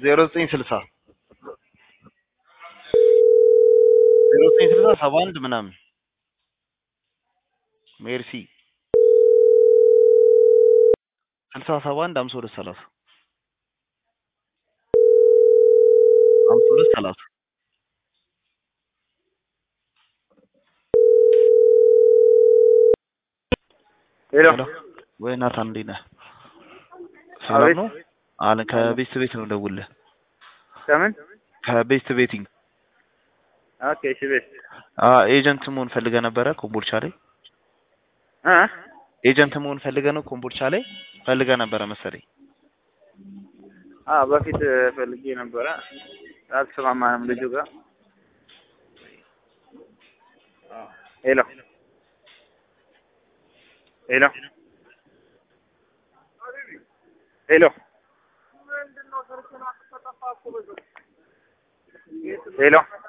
ዜሮ ዘጠኝ ስልሳ ዜሮ ዘጠኝ ስልሳ ሰባ አንድ ምናምን ሜርሲ ስልሳ ሰባ አንድ ሀምሳ ሁለት ሰላሳ ሀምሳ ሁለት ሰላሳ ሄሎ ሄሎ ወይ ናታን እንዴት ነህ? ሰላም አቤት ነው አለ ከቤስት ቤት ነው ደውልህ ከምን ከቤስት ቤቲንግ ኦኬ እሺ ቤት አ ኤጀንት መሆን ፈልገህ ነበረ ኮምቦልቻ ላይ እ ኤጀንት መሆን ፈልገህ ነው ኮምቦልቻ ላይ ፈልገህ ነበረ መሰለኝ አ በፊት ፈልጌ ነበረ አልተስማማንም ልጁ ጋር ሄሎ ሄሎ ሄሎ ሄሎ